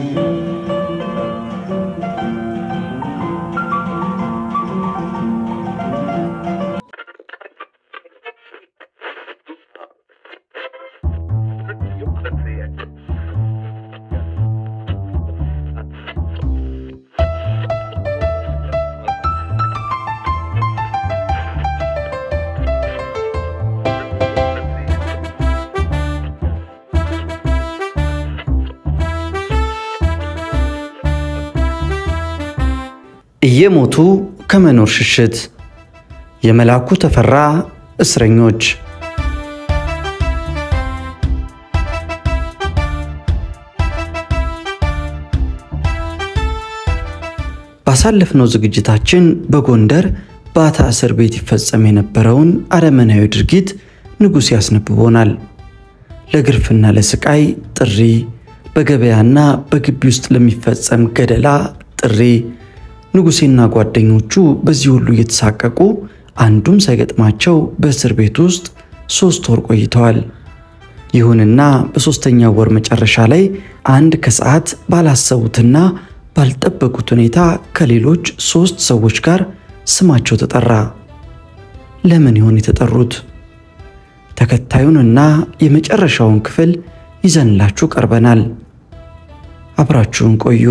እየሞቱ ከመኖር ሽሽት የመልአኩ ተፈራ እስረኞች ባሳለፍነው ዝግጅታችን በጎንደር ባታ እስር ቤት ይፈጸም የነበረውን አረመናዊ ድርጊት ንጉሥ ያስነብቦናል። ለግርፍና ለስቃይ ጥሪ፣ በገበያና በግቢ ውስጥ ለሚፈጸም ገደላ ጥሪ ንጉሴና ጓደኞቹ በዚህ ሁሉ እየተሳቀቁ አንዱም ሳይገጥማቸው በእስር ቤት ውስጥ ሦስት ወር ቆይተዋል። ይሁንና በሦስተኛው ወር መጨረሻ ላይ አንድ ከሰዓት ባላሰቡትና ባልጠበቁት ሁኔታ ከሌሎች ሦስት ሰዎች ጋር ስማቸው ተጠራ። ለምን ይሆን የተጠሩት? ተከታዩንና የመጨረሻውን ክፍል ይዘንላችሁ ቀርበናል። አብራችሁን ቆዩ።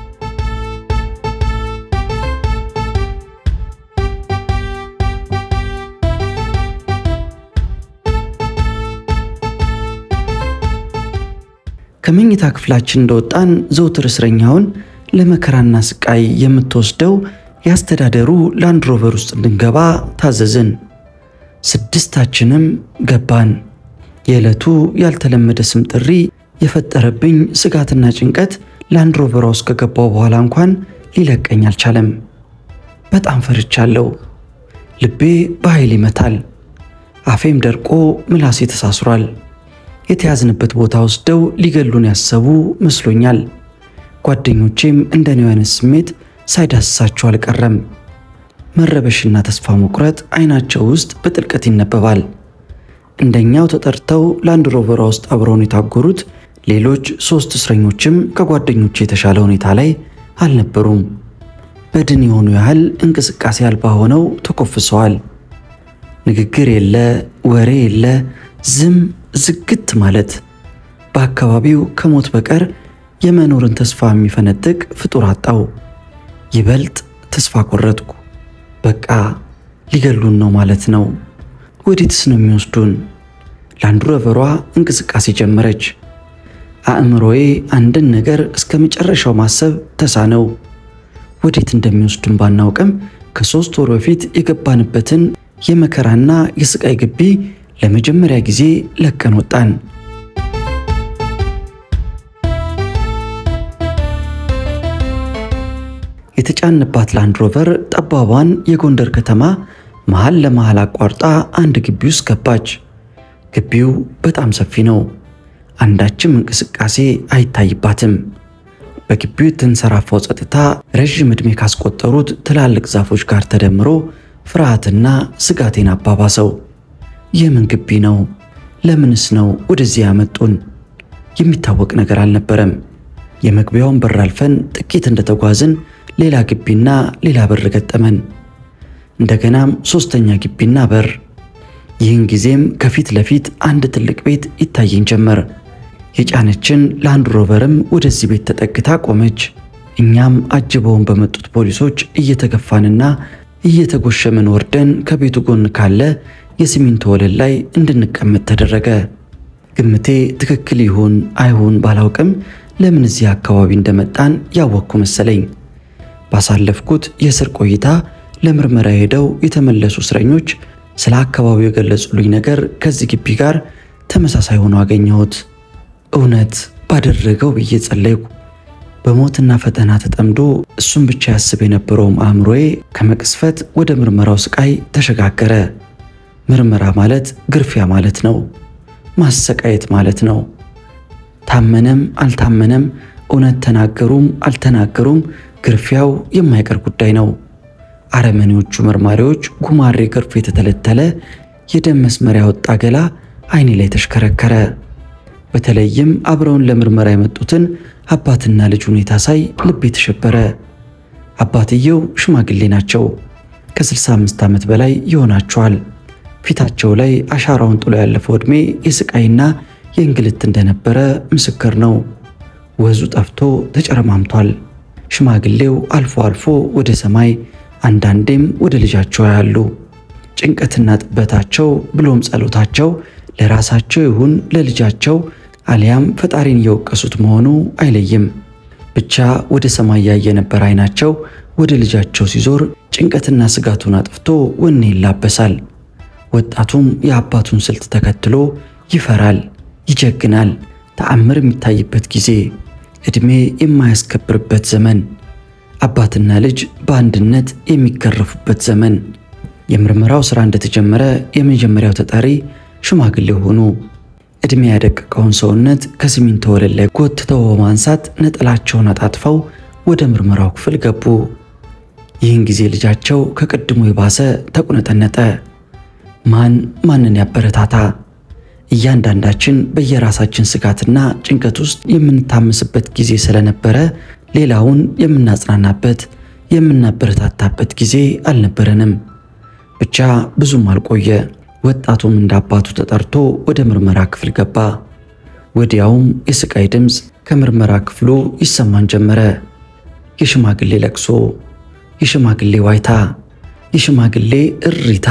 ከመኝታ ክፍላችን እንደወጣን ዘውትር እስረኛውን ለመከራና ስቃይ የምትወስደው የአስተዳደሩ ላንድሮቨር ውስጥ እንድንገባ ታዘዝን። ስድስታችንም ገባን። የዕለቱ ያልተለመደ ስም ጥሪ የፈጠረብኝ ስጋትና ጭንቀት ላንድሮቨሯ ውስጥ ከገባው በኋላ እንኳን ሊለቀኝ አልቻለም። በጣም ፈርቻለሁ። ልቤ በኃይል ይመታል። አፌም ደርቆ ምላሴ ተሳስሯል። የተያዝንበት ቦታ ወስደው ሊገሉን ያሰቡ መስሎኛል። ጓደኞቼም እንደኔው አይነት ስሜት ሳይዳስሳቸው አልቀረም። መረበሽና ተስፋ መቁረጥ አይናቸው ውስጥ በጥልቀት ይነበባል። እንደኛው ተጠርተው ላንድ ሮቨሯ ውስጥ አብረውን የታጎሩት ሌሎች ሦስት እስረኞችም ከጓደኞቼ የተሻለ ሁኔታ ላይ አልነበሩም። በድን የሆኑ ያህል እንቅስቃሴ አልባ ሆነው ተኮፍሰዋል። ንግግር የለ፣ ወሬ የለ፣ ዝም ዝግት ማለት። በአካባቢው ከሞት በቀር የመኖርን ተስፋ የሚፈነጥቅ ፍጡር አጣው። ይበልጥ ተስፋ ቆረጥኩ። በቃ ሊገሉን ነው ማለት ነው። ወዴትስ ነው የሚወስዱን? ላንድ ሮቨሯ እንቅስቃሴ ጀመረች። አእምሮዬ አንድን ነገር እስከ መጨረሻው ማሰብ ተሳነው። ወዴት እንደሚወስዱን ባናውቅም ከሦስት ወር በፊት የገባንበትን የመከራና የስቃይ ግቢ ለመጀመሪያ ጊዜ ለቀን ወጣን። የተጫንባት ላንድ ሮቨር ጠባቧን የጎንደር ከተማ መሃል ለመሃል አቋርጣ አንድ ግቢ ውስጥ ገባች። ግቢው በጣም ሰፊ ነው። አንዳችም እንቅስቃሴ አይታይባትም። በግቢው የተንሰራፋው ጸጥታ ረዥም ዕድሜ ካስቆጠሩት ትላልቅ ዛፎች ጋር ተደምሮ ፍርሃትና ስጋቴን አባባሰው። የምን ግቢ ነው? ለምንስ ነው ወደዚህ ያመጡን? የሚታወቅ ነገር አልነበረም። የመግቢያውን በር አልፈን ጥቂት እንደተጓዝን ሌላ ግቢና ሌላ በር ገጠመን። እንደገናም ሶስተኛ ግቢና በር። ይህን ጊዜም ከፊት ለፊት አንድ ትልቅ ቤት ይታየኝ ጀመር። የጫነችን ላንድ ሮቨርም ወደዚህ ቤት ተጠግታ ቆመች። እኛም አጅበውን በመጡት ፖሊሶች እየተገፋንና እየተጎሸምን ወርደን ከቤቱ ጎን ካለ የሲሚንቶ ወለል ላይ እንድንቀመጥ ተደረገ። ግምቴ ትክክል ይሁን አይሁን ባላውቅም ለምን እዚህ አካባቢ እንደመጣን ያወቅኩ መሰለኝ። ባሳለፍኩት የእስር ቆይታ ለምርመራ ሄደው የተመለሱ እስረኞች ስለ አካባቢው የገለጹልኝ ነገር ከዚህ ግቢ ጋር ተመሳሳይ ሆኖ አገኘሁት። እውነት ባደረገው ብዬ ጸለይኩ። በሞትና ፈተና ተጠምዶ እሱን ብቻ ያስብ የነበረውም አእምሮዬ ከመቅስፈት ወደ ምርመራው ስቃይ ተሸጋገረ። ምርመራ ማለት ግርፊያ ማለት ነው። ማሰቃየት ማለት ነው። ታመነም አልታመነም፣ እውነት ተናገሩም አልተናገሩም፣ ግርፊያው የማይቀር ጉዳይ ነው። አረመኔዎቹ መርማሪዎች ጉማሬ ገርፎ የተተለተለ የደም መስመር ያወጣ ገላ አይኔ ላይ ተሽከረከረ። በተለይም አብረውን ለምርመራ የመጡትን አባትና ልጅ ሁኔታ ሳይ ልቤ ተሸበረ። አባትየው ሽማግሌ ናቸው። ከ65 ዓመት በላይ ይሆናቸዋል። ፊታቸው ላይ አሻራውን ጥሎ ያለፈው ዕድሜ የስቃይና የእንግልት እንደነበረ ምስክር ነው። ወዙ ጠፍቶ ተጨረማምቷል። ሽማግሌው አልፎ አልፎ ወደ ሰማይ አንዳንዴም ወደ ልጃቸው ያሉ ጭንቀትና ጥበታቸው ብሎም ጸሎታቸው ለራሳቸው ይሁን ለልጃቸው አሊያም ፈጣሪን እየወቀሱት መሆኑ አይለይም። ብቻ ወደ ሰማይ ያየ ነበር አይናቸው ወደ ልጃቸው ሲዞር ጭንቀትና ስጋቱን አጥፍቶ ወኔ ይላበሳል። ወጣቱም የአባቱን ስልት ተከትሎ ይፈራል፣ ይጀግናል። ተአምር የሚታይበት ጊዜ፣ ዕድሜ የማያስከብርበት ዘመን፣ አባትና ልጅ በአንድነት የሚገረፉበት ዘመን። የምርመራው ሥራ እንደተጀመረ የመጀመሪያው ተጠሪ ሽማግሌው ሆኑ። ዕድሜ ያደቀቀውን ሰውነት ከሲሚንቶ ወለል ላይ ጎትተው በማንሳት ነጠላቸውን አጣጥፈው ወደ ምርመራው ክፍል ገቡ። ይህን ጊዜ ልጃቸው ከቅድሙ የባሰ ተቁነጠነጠ። ማን ማንን ያበረታታ? እያንዳንዳችን በየራሳችን ስጋትና ጭንቀት ውስጥ የምንታመስበት ጊዜ ስለነበረ ሌላውን የምናጽናናበት የምናበረታታበት ጊዜ አልነበረንም። ብቻ ብዙም አልቆየ። ወጣቱም እንደ አባቱ ተጠርቶ ወደ ምርመራ ክፍል ገባ። ወዲያውም የስቃይ ድምፅ ከምርመራ ክፍሉ ይሰማን ጀመረ። የሽማግሌ ለቅሶ፣ የሽማግሌ ዋይታ፣ የሽማግሌ እሪታ።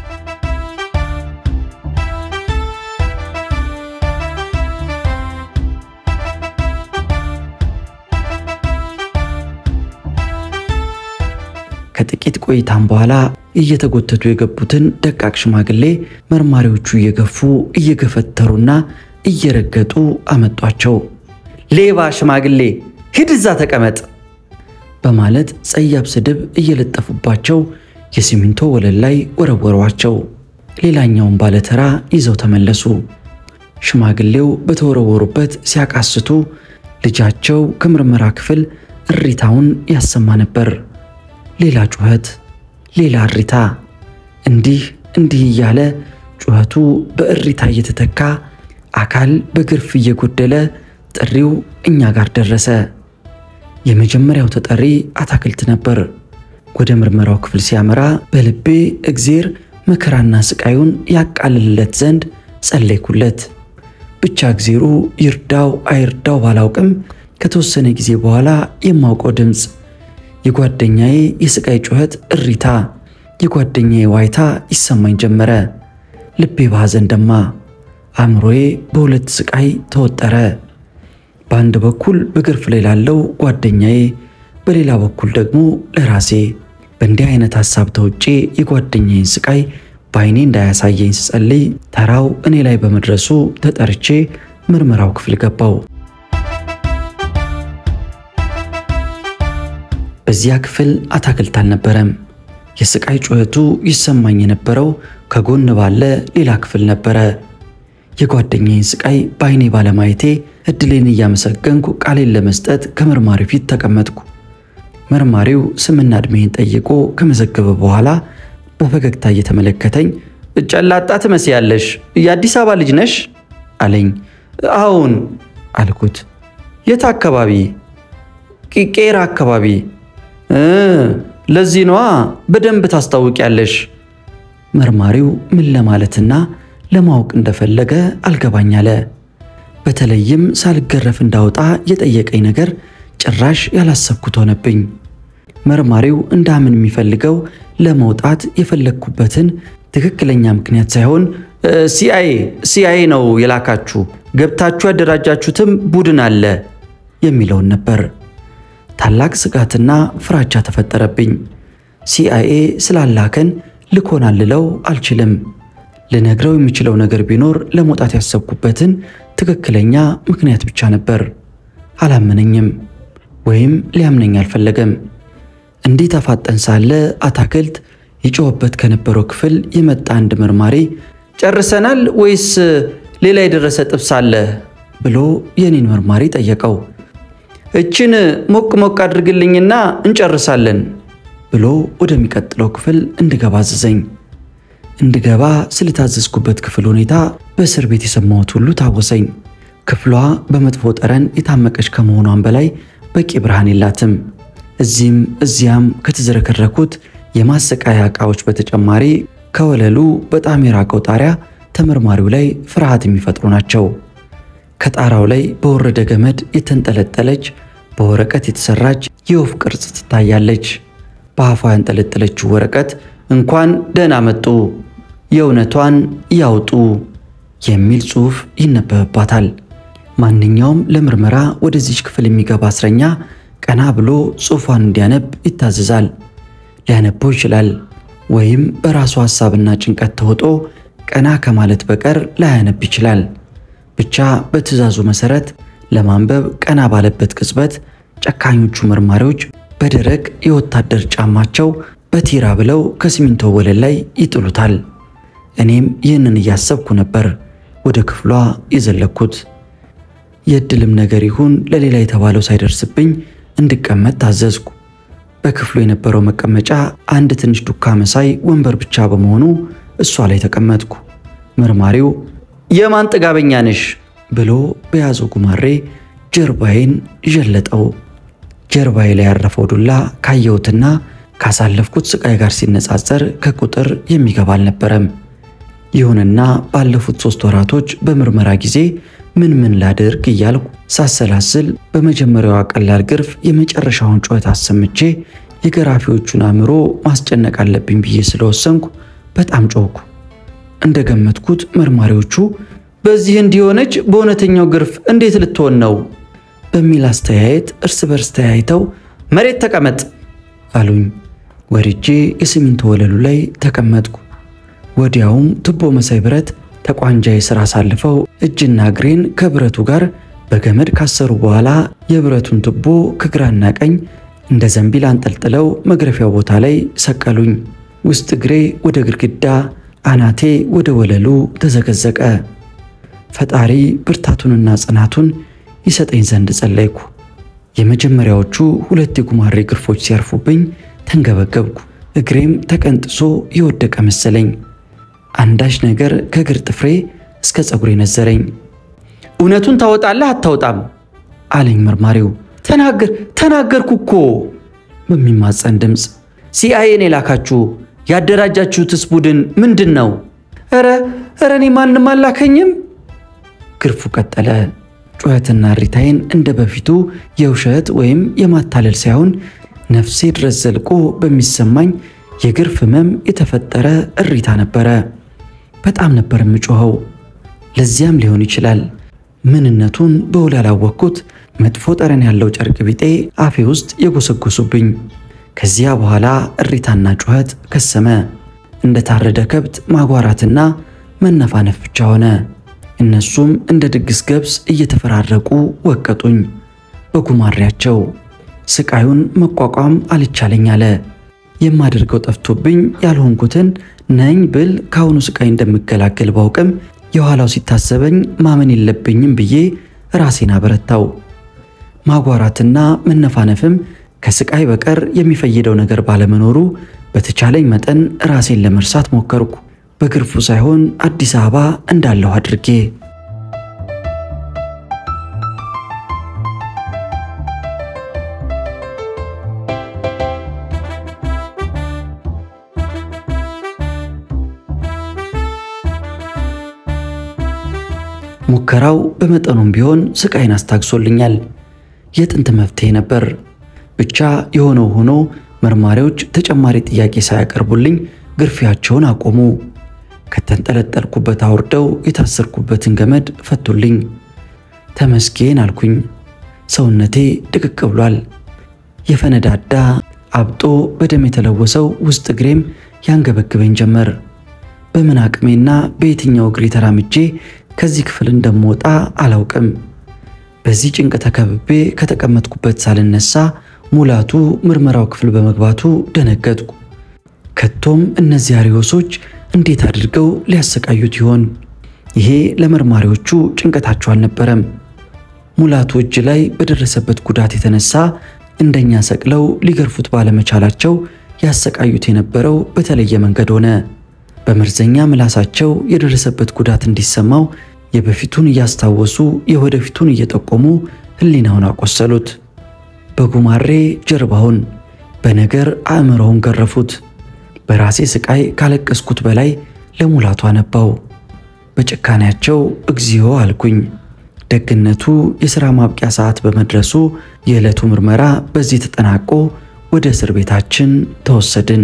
ከጥቂት ቆይታም በኋላ እየተጎተቱ የገቡትን ደቃቅ ሽማግሌ መርማሪዎቹ እየገፉ እየገፈተሩና እየረገጡ አመጧቸው። ሌባ ሽማግሌ ሂድ እዛ ተቀመጥ በማለት ጸያፍ ስድብ እየለጠፉባቸው የሲሚንቶ ወለል ላይ ወረወሯቸው። ሌላኛውን ባለተራ ይዘው ተመለሱ። ሽማግሌው በተወረወሩበት ሲያቃስቱ ልጃቸው ከምርመራ ክፍል እሪታውን ያሰማ ነበር። ሌላ ጩኸት፣ ሌላ እሪታ፣ እንዲህ እንዲህ እያለ ጩኸቱ በእሪታ እየተተካ አካል በግርፍ እየጎደለ ጥሪው እኛ ጋር ደረሰ። የመጀመሪያው ተጠሪ አታክልት ነበር። ወደ ምርመራው ክፍል ሲያመራ በልቤ እግዜር መከራና ስቃዩን ያቃልልለት ዘንድ ጸለይኩለት። ብቻ እግዜሩ ይርዳው አይርዳው ባላውቅም ከተወሰነ ጊዜ በኋላ የማውቀው ድምፅ የጓደኛዬ የስቃይ ጩኸት እሪታ፣ የጓደኛዬ ዋይታ ይሰማኝ ጀመረ። ልቤ በሐዘን ደማ፣ አእምሮዬ በሁለት ስቃይ ተወጠረ። በአንድ በኩል በግርፍ ላይ ላለው ጓደኛዬ፣ በሌላ በኩል ደግሞ ለራሴ። በእንዲህ አይነት ሐሳብ ተውጬ የጓደኛዬን ስቃይ በዓይኔ እንዳያሳየኝ ስጸልይ ተራው እኔ ላይ በመድረሱ ተጠርቼ ምርመራው ክፍል ገባው። በዚያ ክፍል አታክልት አልነበረም። የስቃይ ጩኸቱ ይሰማኝ የነበረው ከጎን ባለ ሌላ ክፍል ነበረ። የጓደኛዬን ስቃይ በዓይኔ ባለማየቴ እድሌን እያመሰገንኩ ቃሌን ለመስጠት ከመርማሪው ፊት ተቀመጥኩ። መርማሪው ስምና ዕድሜን ጠይቆ ከመዘገበ በኋላ በፈገግታ እየተመለከተኝ ጨላጣ ትመስያለሽ፣ የአዲስ አበባ ልጅ ነሽ አለኝ። አዎን አልኩት። የት አካባቢ? ቄራ አካባቢ። ለዚህ ነዋ በደንብ ታስታውቂያለሽ። መርማሪው ምን ለማለትና ለማወቅ እንደፈለገ አልገባኝ አለ። በተለይም ሳልገረፍ እንዳወጣ የጠየቀኝ ነገር ጭራሽ ያላሰብኩት ሆነብኝ። መርማሪው እንዳምን የሚፈልገው ለመውጣት የፈለግኩበትን ትክክለኛ ምክንያት ሳይሆን ሲአይኤ ሲአይኤ ነው የላካችሁ፣ ገብታችሁ ያደራጃችሁትም ቡድን አለ የሚለውን ነበር። ታላቅ ስጋትና ፍራቻ ተፈጠረብኝ። ሲአይኤ ስላላከን ልኮናል ልለው አልችልም። ልነግረው የሚችለው ነገር ቢኖር ለመውጣት ያሰብኩበትን ትክክለኛ ምክንያት ብቻ ነበር። አላመነኝም ወይም ሊያምነኝ አልፈለገም። እንዲህ ተፋጠን ሳለ አታክልት ይጮህበት ከነበረው ክፍል የመጣ አንድ መርማሪ ጨርሰናል ወይስ ሌላ የደረሰ ጥብስ አለ ብሎ የኔን መርማሪ ጠየቀው። እችን ሞቅ ሞቅ አድርግልኝና እንጨርሳለን ብሎ ወደሚቀጥለው ክፍል እንድገባ አዘዘኝ። እንድገባ ስለታዘዝኩበት ክፍል ሁኔታ በእስር ቤት የሰማሁት ሁሉ ታወሰኝ። ክፍሏ በመጥፎ ጠረን የታመቀች ከመሆኗን በላይ በቂ ብርሃን የላትም። እዚህም እዚያም ከተዝረከረኩት የማሰቃያ ዕቃዎች በተጨማሪ ከወለሉ በጣም የራቀው ጣሪያ ተመርማሪው ላይ ፍርሃት የሚፈጥሩ ናቸው። ከጣራው ላይ በወረደ ገመድ የተንጠለጠለች በወረቀት የተሰራች የወፍ ቅርጽ ትታያለች። በአፏ ያንጠለጠለችው ወረቀት እንኳን ደህና መጡ፣ የእውነቷን ያውጡ የሚል ጽሑፍ ይነበብባታል። ማንኛውም ለምርመራ ወደዚች ክፍል የሚገባ እስረኛ ቀና ብሎ ጽሑፏን እንዲያነብ ይታዘዛል። ሊያነበው ይችላል፣ ወይም በራሱ ሐሳብና ጭንቀት ተውጦ ቀና ከማለት በቀር ላያነብ ይችላል። ብቻ በትዕዛዙ መሠረት ለማንበብ ቀና ባለበት ቅጽበት ጨካኞቹ መርማሪዎች በደረቅ የወታደር ጫማቸው በቲራ ብለው ከሲሚንቶ ወለል ላይ ይጥሉታል። እኔም ይህንን እያሰብኩ ነበር ወደ ክፍሏ የዘለኩት። የዕድልም ነገር ይሁን ለሌላ የተባለው ሳይደርስብኝ እንድቀመጥ ታዘዝኩ። በክፍሉ የነበረው መቀመጫ አንድ ትንሽ ዱካ መሳይ ወንበር ብቻ በመሆኑ እሷ ላይ ተቀመጥኩ። መርማሪው የማን ጥጋበኛ ነሽ ብሎ በያዘው ጉማሬ ጀርባዬን ዠለጠው። ጀርባዬ ላይ ያረፈው ዱላ ካየሁትና ካሳለፍኩት ስቃይ ጋር ሲነጻጸር ከቁጥር የሚገባ አልነበረም። ይሁንና ባለፉት ሦስት ወራቶች በምርመራ ጊዜ ምን ምን ላድርግ እያልኩ ሳሰላስል በመጀመሪያዋ ቀላል ግርፍ የመጨረሻውን ጩኸት አሰምቼ የገራፊዎቹን አእምሮ ማስጨነቅ አለብኝ ብዬ ስለወሰንኩ በጣም ጮኩ። እንደገመትኩት መርማሪዎቹ በዚህ እንዲሆነች በእውነተኛው ግርፍ እንዴት ልትሆን ነው በሚል አስተያየት እርስ በርስ ተያይተው መሬት ተቀመጥ አሉኝ። ወርጄ የሲሚንቶ ወለሉ ላይ ተቀመጥኩ። ወዲያውም ቱቦ መሳይ ብረት ተቋንጃዬ ስር አሳልፈው እጅና እግሬን ከብረቱ ጋር በገመድ ካሰሩ በኋላ የብረቱን ቱቦ ከግራና ቀኝ እንደ ዘንቢል አንጠልጥለው መግረፊያው ቦታ ላይ ሰቀሉኝ። ውስጥ እግሬ ወደ ግድግዳ፣ አናቴ ወደ ወለሉ ተዘገዘቀ። ፈጣሪ ብርታቱንና ጽናቱን ይሰጠኝ ዘንድ ጸለይኩ። የመጀመሪያዎቹ ሁለት የጉማሬ ግርፎች ሲያርፉብኝ ተንገበገብኩ። እግሬም ተቀንጥሶ የወደቀ መሰለኝ። አንዳች ነገር ከእግር ጥፍሬ እስከ ፀጉሬ ነዘረኝ። እውነቱን ታወጣለህ አታወጣም? አለኝ መርማሪው። ተናገር ተናገርኩ እኮ በሚማፀን ድምፅ። ሲአይኤን የላካችሁ ያደራጃችሁትስ ቡድን ምንድን ነው? ኧረ ኧረ እኔ ማንም አላከኝም። ግርፉ ቀጠለ። ጩኸትና እሪታዬን እንደ በፊቱ የውሸት ወይም የማታለል ሳይሆን ነፍሴ ድረስ ዘልቆ በሚሰማኝ የግርፍ ህመም የተፈጠረ እሪታ ነበረ። በጣም ነበር የምጮኸው። ለዚያም ሊሆን ይችላል ምንነቱን በውል ያላወቅኩት መጥፎ ጠረን ያለው ጨርቅ ቢጤ አፌ ውስጥ የጎሰጎሱብኝ። ከዚያ በኋላ እሪታና ጩኸት ከሰመ። እንደ ታረደ ከብት ማጓራትና መነፋነፍ ብቻ ሆነ። እነሱም እንደ ድግስ ገብስ እየተፈራረቁ ወቀጡኝ በጉማሬያቸው። ስቃዩን መቋቋም አልቻለኝ አለ። የማደርገው ጠፍቶብኝ ያልሆንኩትን ነኝ ብል ከአሁኑ ስቃይ እንደምገላገል ባውቅም የኋላው ሲታሰበኝ ማመን የለብኝም ብዬ ራሴን አበረታው። ማጓራትና መነፋነፍም ከስቃይ በቀር የሚፈይደው ነገር ባለመኖሩ በተቻለኝ መጠን ራሴን ለመርሳት ሞከርኩ። በግርፉ ሳይሆን አዲስ አበባ እንዳለሁ አድርጌ። ሙከራው በመጠኑም ቢሆን ስቃይን አስታግሶልኛል። የጥንት መፍትሄ ነበር። ብቻ የሆነው ሆኖ መርማሪዎች ተጨማሪ ጥያቄ ሳያቀርቡልኝ ግርፊያቸውን አቆሙ። ከተንጠለጠልኩበት አውርደው የታሰርኩበትን ገመድ ፈቱልኝ። ተመስገን አልኩኝ። ሰውነቴ ድቅቅ ብሏል። የፈነዳዳ አብጦ በደም የተለወሰው ውስጥ እግሬም ያንገበግበኝ ጀመር። በምን አቅሜና በየትኛው እግሬ ተራምጄ ከዚህ ክፍል እንደምወጣ አላውቅም። በዚህ ጭንቅ ተከብቤ ከተቀመጥኩበት ሳልነሳ ሙላቱ ምርመራው ክፍል በመግባቱ ደነገጥኩ። ከቶም እነዚህ አሪዮሶች እንዴት አድርገው ሊያሰቃዩት ይሆን? ይሄ ለመርማሪዎቹ ጭንቀታቸው አልነበረም። ሙላቱ እጅ ላይ በደረሰበት ጉዳት የተነሳ እንደኛ ሰቅለው ሊገርፉት ባለመቻላቸው ያሰቃዩት የነበረው በተለየ መንገድ ሆነ። በመርዘኛ ምላሳቸው የደረሰበት ጉዳት እንዲሰማው የበፊቱን እያስታወሱ የወደፊቱን እየጠቆሙ ሕሊናውን አቆሰሉት። በጉማሬ ጀርባውን በነገር አእምሮውን ገረፉት። በራሴ ስቃይ ካለቀስኩት በላይ ለሙላቱ አነባው። በጭካኔያቸው እግዚኦ አልኩኝ። ደግነቱ የሥራ ማብቂያ ሰዓት በመድረሱ የዕለቱ ምርመራ በዚህ ተጠናቆ ወደ እስር ቤታችን ተወሰድን።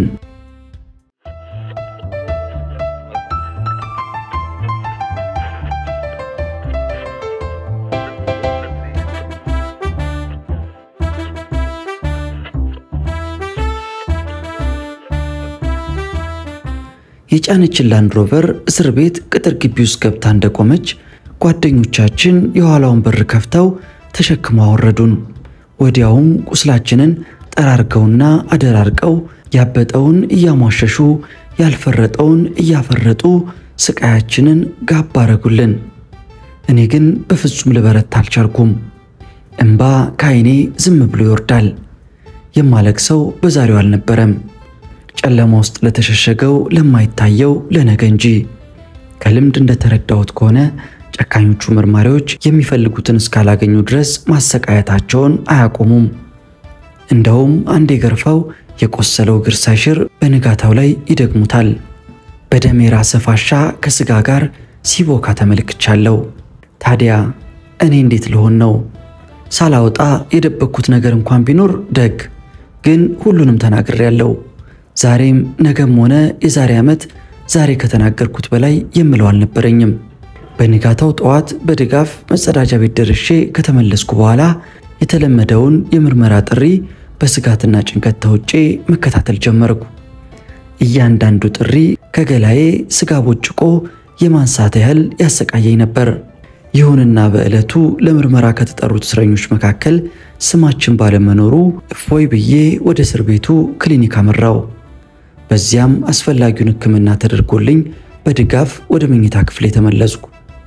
የጫነችን ላንድሮቨር እስር ቤት ቅጥር ግቢ ውስጥ ገብታ እንደቆመች ጓደኞቻችን የኋላውን በር ከፍተው ተሸክመው አወረዱን። ወዲያውም ቁስላችንን ጠራርገውና አደራርቀው ያበጠውን እያሟሸሹ ያልፈረጠውን እያፈረጡ ስቃያችንን ጋብ አረጉልን። እኔ ግን በፍጹም ልበረታ አልቻልኩም። እምባ ከዓይኔ ዝም ብሎ ይወርዳል። የማለቅሰው በዛሬው አልነበረም ጨለማ ውስጥ ለተሸሸገው ለማይታየው ለነገ እንጂ። ከልምድ እንደተረዳሁት ከሆነ ጨካኞቹ መርማሪዎች የሚፈልጉትን እስካላገኙ ድረስ ማሰቃየታቸውን አያቆሙም። እንደውም አንዴ ገርፈው የቆሰለው እግር ሳይሽር በንጋታው ላይ ይደግሙታል። በደም የራሰ ፋሻ ከስጋ ጋር ሲቦካ ተመልክቻለሁ። ታዲያ እኔ እንዴት ልሆን ነው? ሳላወጣ የደበቅኩት ነገር እንኳን ቢኖር ደግ፣ ግን ሁሉንም ተናግሬያለሁ። ዛሬም ነገም ሆነ የዛሬ ዓመት ዛሬ ከተናገርኩት በላይ የምለው አልነበረኝም። በንጋታው ጠዋት በድጋፍ መጸዳጃ ቤት ደርሼ ከተመለስኩ በኋላ የተለመደውን የምርመራ ጥሪ በስጋትና ጭንቀት ተውጬ መከታተል ጀመርኩ። እያንዳንዱ ጥሪ ከገላዬ ስጋ ቦጭቆ የማንሳት ያህል ያሰቃየኝ ነበር። ይሁንና በዕለቱ ለምርመራ ከተጠሩት እስረኞች መካከል ስማችን ባለመኖሩ እፎይ ብዬ ወደ እስር ቤቱ ክሊኒክ አመራው። በዚያም አስፈላጊውን ሕክምና ተደርጎልኝ በድጋፍ ወደ መኝታ ክፍል የተመለስኩ።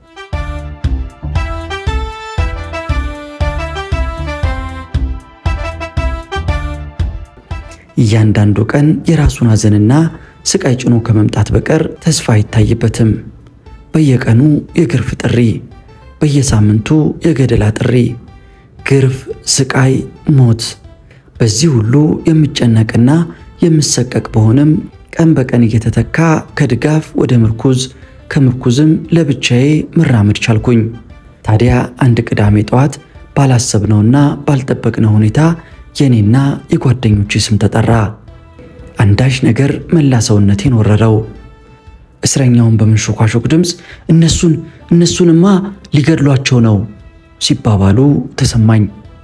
እያንዳንዱ ቀን የራሱን ሐዘንና ስቃይ ጭኖ ከመምጣት በቀር ተስፋ አይታይበትም። በየቀኑ የግርፍ ጥሪ፣ በየሳምንቱ የገደላ ጥሪ፣ ግርፍ፣ ስቃይ፣ ሞት። በዚህ ሁሉ የምጨነቅና የምሰቀቅ በሆንም ቀን በቀን እየተተካ ከድጋፍ ወደ ምርኩዝ ከምርኩዝም ለብቻዬ መራመድ ቻልኩኝ። ታዲያ አንድ ቅዳሜ ጠዋት ባላሰብነውና ባልጠበቅነው ሁኔታ የኔና የጓደኞቼ ስም ተጠራ። አንዳች ነገር መላ ሰውነቴን ወረረው። እስረኛውን በመንሾኳሾክ ድምፅ እነሱን እነሱንማ ሊገድሏቸው ነው ሲባባሉ ተሰማኝ።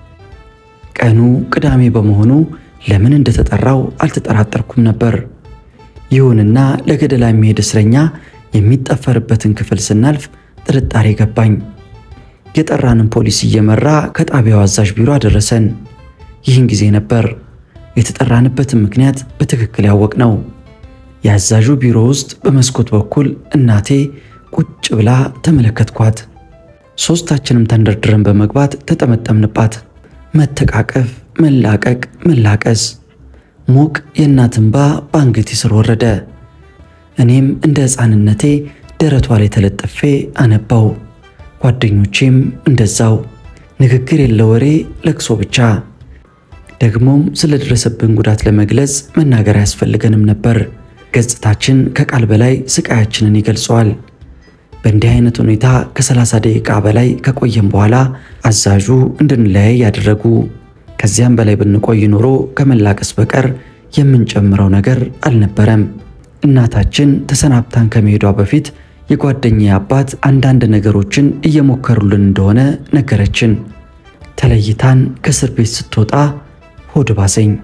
ቀኑ ቅዳሜ በመሆኑ ለምን እንደተጠራው አልተጠራጠርኩም ነበር። ይሁንና ለገደላ የሚሄድ እስረኛ የሚጠፈርበትን ክፍል ስናልፍ ጥርጣሬ ገባኝ። የጠራንን ፖሊስ እየመራ ከጣቢያው አዛዥ ቢሮ አደረሰን። ይህን ጊዜ ነበር የተጠራንበትን ምክንያት በትክክል ያወቅ ነው። የአዛዡ ቢሮ ውስጥ በመስኮት በኩል እናቴ ቁጭ ብላ ተመለከትኳት። ሦስታችንም ተንደርድረን በመግባት ተጠመጠምንባት። መተቃቀፍ፣ መላቀቅ፣ መላቀስ፣ ሞቅ የእናት እንባ በአንገቴ ስር ወረደ። እኔም እንደ ሕፃንነቴ ደረቷ ላይ ተለጥፌ አነባው። ጓደኞቼም እንደዛው። ንግግር የለ ወሬ፣ ለቅሶ ብቻ። ደግሞም ስለደረሰብን ጉዳት ለመግለጽ መናገር አያስፈልገንም ነበር። ገጽታችን ከቃል በላይ ስቃያችንን ይገልጸዋል። በእንዲህ አይነት ሁኔታ ከ30 ደቂቃ በላይ ከቆየም በኋላ አዛዡ እንድንለያይ ያደረጉ። ከዚያም በላይ ብንቆይ ኖሮ ከመላቀስ በቀር የምንጨምረው ነገር አልነበረም። እናታችን ተሰናብታን ከመሄዷ በፊት የጓደኛዬ አባት አንዳንድ ነገሮችን እየሞከሩልን እንደሆነ ነገረችን። ተለይታን ከእስር ቤት ስትወጣ ሆድ ባሰኝ።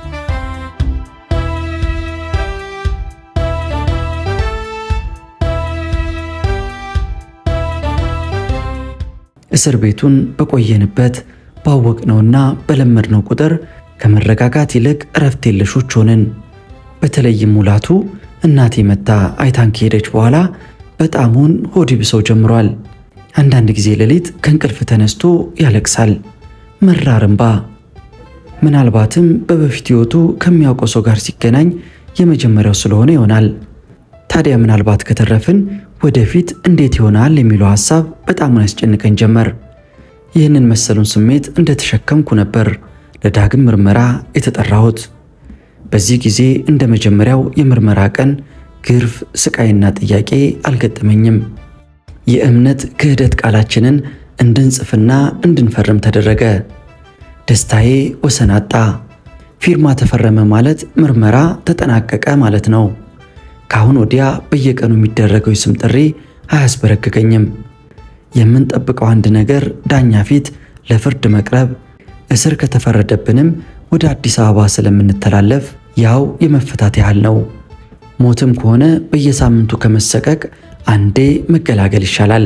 እስር ቤቱን በቆየንበት ባወቅነውና በለመድነው ቁጥር ከመረጋጋት ይልቅ እረፍት የለሾች ሆንን። በተለይም ሙላቱ እናቴ መታ አይታን ከሄደች በኋላ በጣሙን ሆድ ይብሰው ጀምሯል። አንዳንድ ጊዜ ሌሊት ከእንቅልፍ ተነስቶ ያለቅሳል፣ መራር እንባ። ምናልባትም በበፊት ሕይወቱ ከሚያውቀው ሰው ጋር ሲገናኝ የመጀመሪያው ስለሆነ ይሆናል። ታዲያ ምናልባት ከተረፍን ወደፊት እንዴት ይሆናል የሚለው ሐሳብ በጣም ያስጨንቀኝ ጀመር። ይህንን መሰሉን ስሜት እንደተሸከምኩ ነበር ለዳግም ምርመራ የተጠራሁት። በዚህ ጊዜ እንደ መጀመሪያው የምርመራ ቀን ግርፍ፣ ስቃይና ጥያቄ አልገጠመኝም። የእምነት ክህደት ቃላችንን እንድንጽፍና እንድንፈርም ተደረገ። ደስታዬ ወሰን አጣ። ፊርማ ተፈረመ ማለት ምርመራ ተጠናቀቀ ማለት ነው። ከአሁን ወዲያ በየቀኑ የሚደረገው የስም ጥሪ አያስበረግገኝም። የምንጠብቀው አንድ ነገር ዳኛ ፊት ለፍርድ መቅረብ፣ እስር ከተፈረደብንም ወደ አዲስ አበባ ስለምንተላለፍ ያው የመፈታት ያህል ነው። ሞትም ከሆነ በየሳምንቱ ከመሰቀቅ አንዴ መገላገል ይሻላል።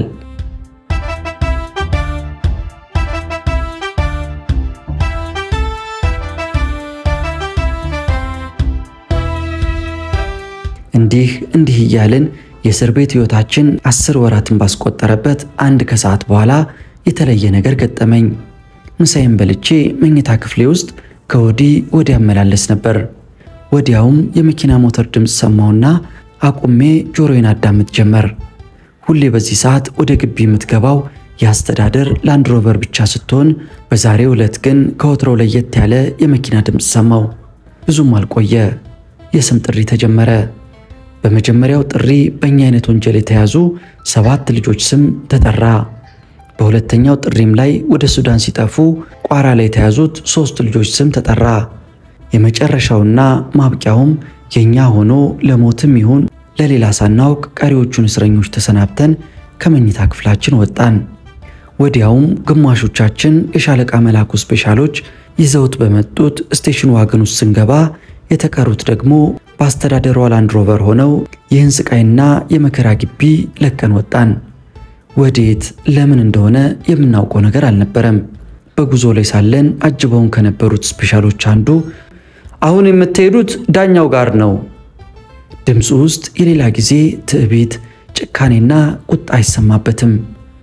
እንዲህ እንዲህ እያልን የእስር ቤት ሕይወታችን አስር ወራትን ባስቆጠረበት አንድ ከሰዓት በኋላ የተለየ ነገር ገጠመኝ። ምሳዬን በልቼ መኝታ ክፍሌ ውስጥ ከወዲህ ወዲያ አመላለስ ነበር። ወዲያውም የመኪና ሞተር ድምፅ ሰማሁና አቁሜ ጆሮዬን አዳምጥ ጀመር። ሁሌ በዚህ ሰዓት ወደ ግቢ የምትገባው የአስተዳደር ላንድሮቨር ብቻ ስትሆን በዛሬው ዕለት ግን ከወትሮው ለየት ያለ የመኪና ድምፅ ሰማው። ብዙም አልቆየ፣ የስም ጥሪ ተጀመረ። በመጀመሪያው ጥሪ በእኛ አይነት ወንጀል የተያዙ ሰባት ልጆች ስም ተጠራ። በሁለተኛው ጥሪም ላይ ወደ ሱዳን ሲጠፉ ቋራ ላይ የተያዙት ሦስት ልጆች ስም ተጠራ። የመጨረሻውና ማብቂያውም የእኛ ሆኖ ለሞትም ይሁን ለሌላ ሳናውቅ ቀሪዎቹን እስረኞች ተሰናብተን ከመኝታ ክፍላችን ወጣን። ወዲያውም ግማሾቻችን የሻለቃ መላኩ ስፔሻሎች ይዘውት በመጡት ስቴሽን ዋገን ውስጥ ስንገባ የተቀሩት ደግሞ በአስተዳደሯ ላንድሮቨር ሆነው ይህን ስቃይና የመከራ ግቢ ለቀን ወጣን። ወዴት ለምን እንደሆነ የምናውቀው ነገር አልነበረም። በጉዞ ላይ ሳለን አጅበውን ከነበሩት ስፔሻሎች አንዱ አሁን የምትሄዱት ዳኛው ጋር ነው። ድምፁ ውስጥ የሌላ ጊዜ ትዕቢት፣ ጭካኔና ቁጣ አይሰማበትም።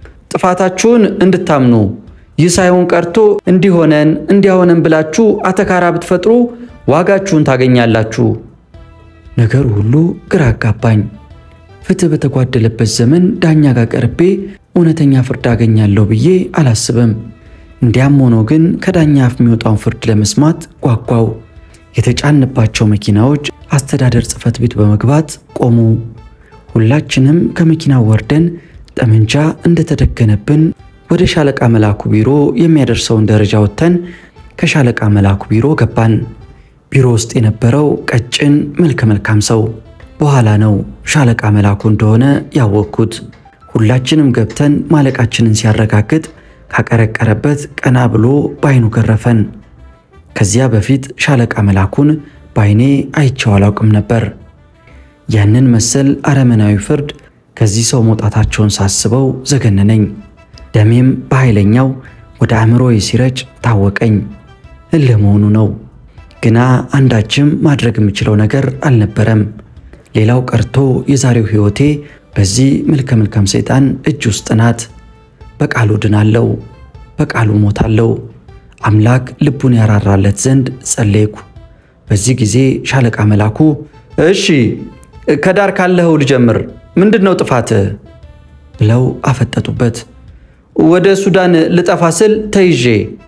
ጥፋታችሁን እንድታምኑ ይህ ሳይሆን ቀርቶ እንዲሆነን እንዲያሆነን ብላችሁ አተካራ ብትፈጥሩ ዋጋችሁን ታገኛላችሁ። ነገሩ ሁሉ ግራ አጋባኝ። ፍትህ በተጓደለበት ዘመን ዳኛ ጋር ቀርቤ እውነተኛ ፍርድ አገኛለሁ ብዬ አላስብም። እንዲያም ሆኖ ግን ከዳኛ አፍ የሚወጣውን ፍርድ ለመስማት ጓጓው። የተጫንባቸው መኪናዎች አስተዳደር ጽሕፈት ቤት በመግባት ቆሙ። ሁላችንም ከመኪናው ወርደን ጠመንጃ እንደተደገነብን ወደ ሻለቃ መላኩ ቢሮ የሚያደርሰውን ደረጃ ወጥተን ከሻለቃ መላኩ ቢሮ ገባን። ቢሮ ውስጥ የነበረው ቀጭን መልከ መልካም ሰው በኋላ ነው ሻለቃ መላኩ እንደሆነ ያወቅኩት። ሁላችንም ገብተን ማለቃችንን ሲያረጋግጥ ካቀረቀረበት ቀና ብሎ በአይኑ ገረፈን። ከዚያ በፊት ሻለቃ መላኩን በአይኔ አይቼው አላውቅም ነበር። ያንን መሰል አረመናዊ ፍርድ ከዚህ ሰው መውጣታቸውን ሳስበው ዘገነነኝ። ደሜም በኃይለኛው ወደ አእምሮዬ ሲረጭ ታወቀኝ። እልህ መሆኑ ነው። ግና አንዳችም ማድረግ የምችለው ነገር አልነበረም። ሌላው ቀርቶ የዛሬው ሕይወቴ በዚህ መልከ መልካም ሰይጣን እጅ ውስጥ ናት። በቃሉ ድናለው፣ በቃሉ ሞታለው። አምላክ ልቡን ያራራለት ዘንድ ጸለይኩ። በዚህ ጊዜ ሻለቃ መላኩ እሺ ከዳር ካለኸው ልጀምር፣ ምንድን ነው ጥፋትህ? ብለው አፈጠጡበት። ወደ ሱዳን ልጠፋ ስል ተይዤ።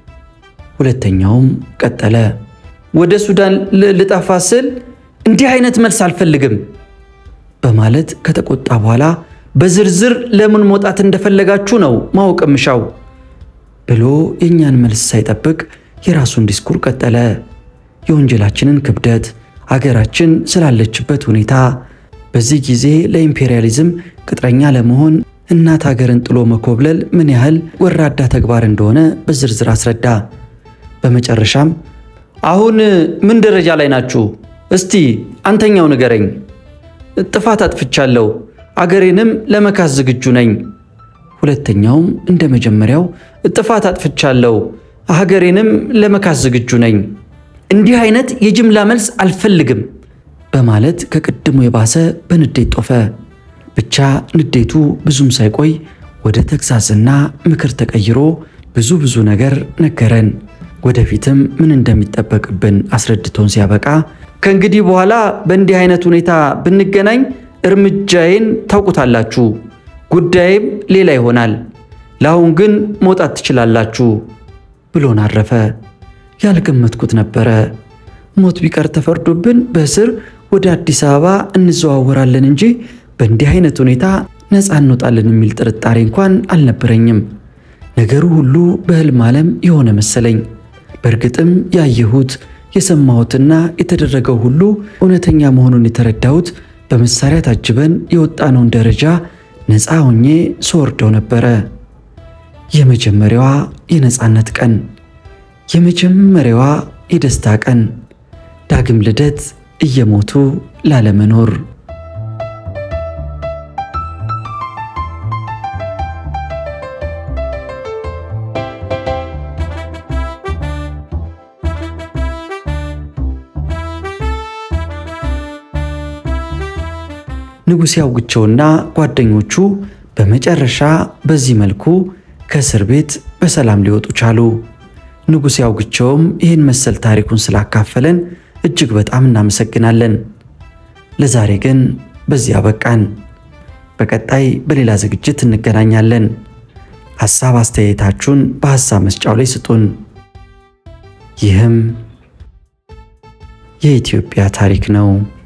ሁለተኛውም ቀጠለ። ወደ ሱዳን ልጠፋ ስል እንዲህ አይነት መልስ አልፈልግም በማለት ከተቆጣ በኋላ በዝርዝር ለምን መውጣት እንደፈለጋችሁ ነው ማወቅ ምሻው ብሎ የእኛን መልስ ሳይጠብቅ የራሱን ዲስኩር ቀጠለ። የወንጀላችንን ክብደት፣ አገራችን ስላለችበት ሁኔታ፣ በዚህ ጊዜ ለኢምፔሪያሊዝም ቅጥረኛ ለመሆን እናት ሀገርን ጥሎ መኮብለል ምን ያህል ወራዳ ተግባር እንደሆነ በዝርዝር አስረዳ። በመጨረሻም አሁን ምን ደረጃ ላይ ናችሁ? እስቲ አንተኛው ንገረኝ። ጥፋት አጥፍቻለሁ፣ አገሬንም ለመካስ ዝግጁ ነኝ። ሁለተኛውም እንደ መጀመሪያው ጥፋት አጥፍቻለሁ፣ ሀገሬንም ለመካስ ዝግጁ ነኝ። እንዲህ አይነት የጅምላ መልስ አልፈልግም በማለት ከቅድሙ የባሰ በንዴት ጦፈ። ብቻ ንዴቱ ብዙም ሳይቆይ ወደ ተግሳጽና ምክር ተቀይሮ ብዙ ብዙ ነገር ነገረን። ወደፊትም ምን እንደሚጠበቅብን አስረድቶን ሲያበቃ ከእንግዲህ በኋላ በእንዲህ አይነት ሁኔታ ብንገናኝ እርምጃዬን ታውቁታላችሁ፣ ጉዳይም ሌላ ይሆናል። ለአሁን ግን መውጣት ትችላላችሁ ብሎን አረፈ። ያልገመትኩት ነበረ። ሞት ቢቀር ተፈርዶብን በእስር ወደ አዲስ አበባ እንዘዋወራለን እንጂ በእንዲህ አይነት ሁኔታ ነፃ እንወጣለን የሚል ጥርጣሬ እንኳን አልነበረኝም። ነገሩ ሁሉ በሕልም ዓለም የሆነ መሰለኝ። በእርግጥም ያየሁት የሰማሁትና የተደረገው ሁሉ እውነተኛ መሆኑን የተረዳሁት በመሳሪያ ታጅበን የወጣነውን ደረጃ ነፃ ሆኜ ስወርደው ነበረ። የመጀመሪያዋ የነፃነት ቀን፣ የመጀመሪያዋ የደስታ ቀን፣ ዳግም ልደት እየሞቱ ላለመኖር። ንጉሴ አውግቸውና ጓደኞቹ በመጨረሻ በዚህ መልኩ ከእስር ቤት በሰላም ሊወጡ ቻሉ። ንጉሴ አውግቸውም ይህን መሰል ታሪኩን ስላካፈለን እጅግ በጣም እናመሰግናለን። ለዛሬ ግን በዚህ አበቃን። በቀጣይ በሌላ ዝግጅት እንገናኛለን። ሐሳብ አስተያየታችሁን በሐሳብ መስጫው ላይ ስጡን። ይህም የኢትዮጵያ ታሪክ ነው።